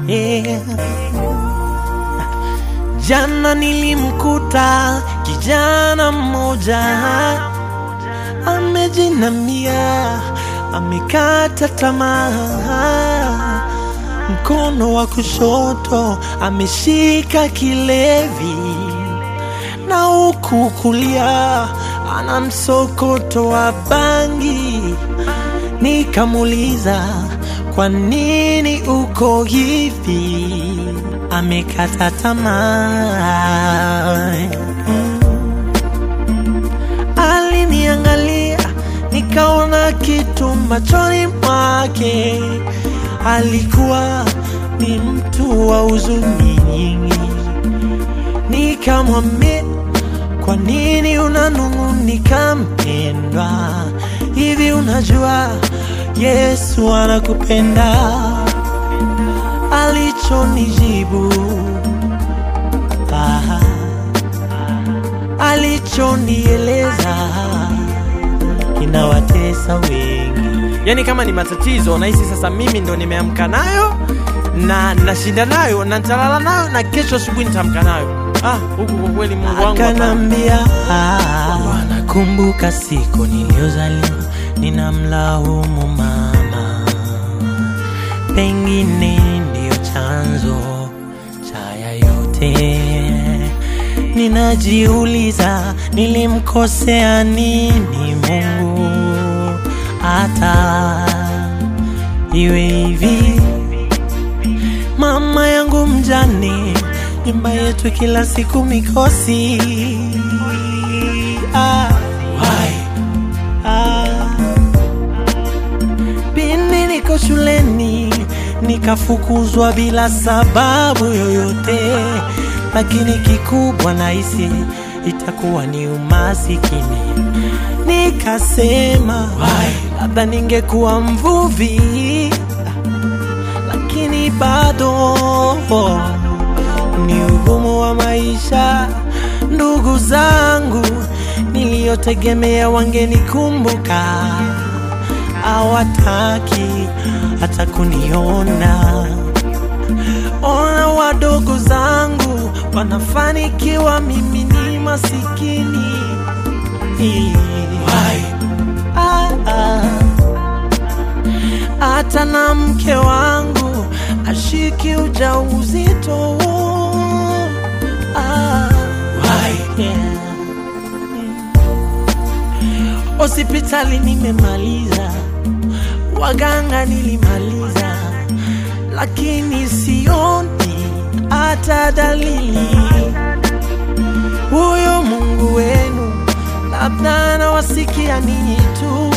yeah. Jana nilimkuta kijana mmoja amejinamia, amekata tamaa, mkono wa kushoto ameshika kilevi na huku kulia ana msokoto wa bangi. Nikamuuliza, kwa nini uko hivi? Amekata tamaa. Mm. Aliniangalia nikaona kitu machoni mwake, alikuwa ni mtu wa huzuni nyingi. Nikamwambia, kwa nini unanung'unika mpendwa? Hivi unajua Yesu anakupenda? Alichonijibu ah, alichonieleza kinawatesa wengi. Yaani kama ni matatizo nahisi sasa mimi ndo nimeamka nayo na nashinda nayo na nitalala nayo na kesho asubuhi nitaamka nayo. Ah, huku kwa kweli Mungu wangu hapana. Akanambia, Bwana, kumbuka siku niliyozaliwa, ninamlaumu mama, pengine ndiyo chanzo cha haya yote. Ninajiuliza, nilimkosea nini Mungu hata iwe hivi? Mama yangu mjane, nyumba yetu kila siku mikosi. Ah, why? Ah, pindi niko shuleni nikafukuzwa bila sababu yoyote, lakini kikubwa nahisi itakuwa ni umasikini. Nikasema labda ningekuwa mvuvi lakini bado ni ugumu wa maisha. Ndugu zangu niliyotegemea wangenikumbuka, hawataki hata kuniona. Ona wadogo zangu wanafanikiwa, mimi ni masikini. Ah, ah hata na mke wangu ashiki ujauzito. Ah, yeah. Hospitali nimemaliza, waganga nilimaliza, lakini sioni hata dalili. Huyo Mungu wenu labda anawasikia ninyi tu.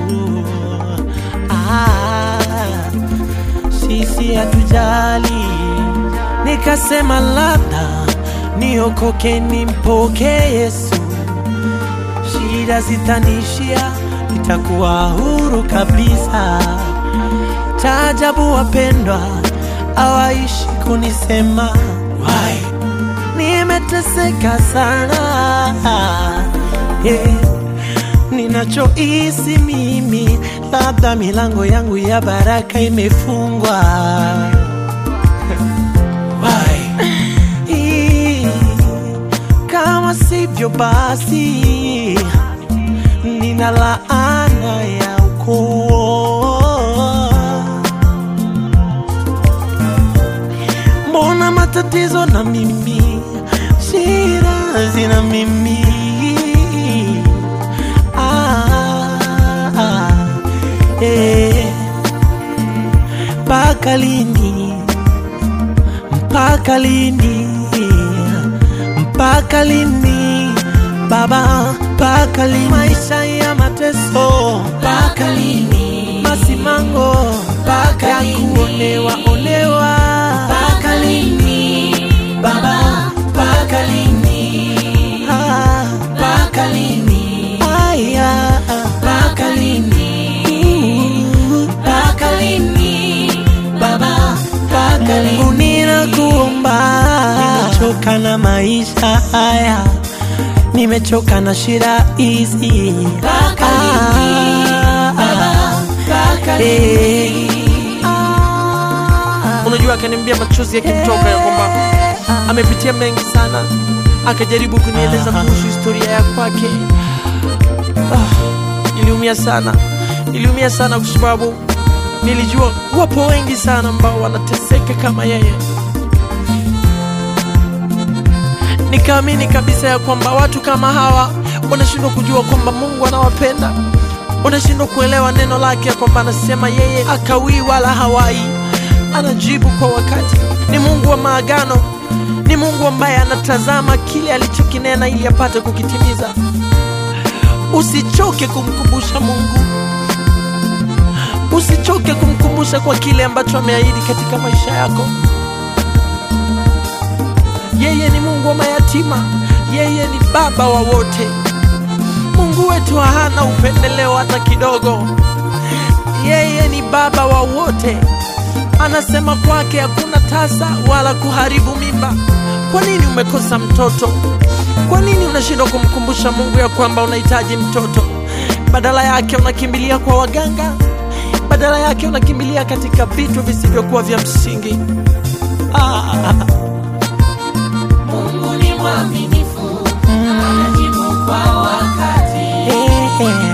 Ah, sisi hatujali. Nikasema labda niokoke nimpokee Yesu, shida zitanishia, nitakuwa huru kabisa. Taajabu wapendwa, hawaishi kunisema why, nimeteseka sana yeah. Ninachohisi mimi, labda milango yangu ya baraka imefungwa. Why? Ii, Kama sivyo basi, nina laana ya ukoo. Mbona matatizo na mimi, shida zina mimi Ah, ah, eh. Mpaka lini? Mpaka lini? Mpaka lini? Baba, mpaka lini? Maisha ya mateso, mpaka lini? Masimango, mpaka ya kuonewa onewa, mpaka lini? Baba, mpaka lini? Ah, mpaka lini? Aya, mpaka lini? Mpaka lini? Baba, mpaka lini? Ninakuomba, nimechoka na maisha haya, nimechoka na shida hizi. Mpaka lini? Baba, mpaka lini? Unajua huyu akaniambia machozi yakimtoka ya kwamba amepitia mengi sana, akajaribu kunieleza kuhusu historia ya kwake. Ah, niliumia sana, niliumia sana kwa sababu nilijua wapo wengi sana ambao wanateseka kama yeye. Nikaamini kabisa ya kwamba watu kama hawa wanashindwa kujua kwamba Mungu anawapenda, wanashindwa kuelewa neno lake ya kwamba anasema yeye akawii wala hawai, anajibu kwa wakati. Ni Mungu wa maagano, ni Mungu ambaye anatazama kile alichokinena ili apate kukitimiza. Usichoke kumkumbusha Mungu, usichoke kumkumbusha kwa kile ambacho ameahidi katika maisha yako. Yeye ni Mungu wa mayatima, yeye ni baba wa wote. Mungu wetu hana upendeleo hata kidogo. Yeye ni baba wa wote, anasema kwake hakuna tasa wala kuharibu mimba. Kwa nini umekosa mtoto? Kwa nini unashindwa kumkumbusha Mungu ya kwamba unahitaji mtoto? Badala yake unakimbilia kwa waganga, badala yake unakimbilia katika vitu visivyokuwa vya msingi. Ah. Mungu ni mwaminifu, anajibu kwa wakati.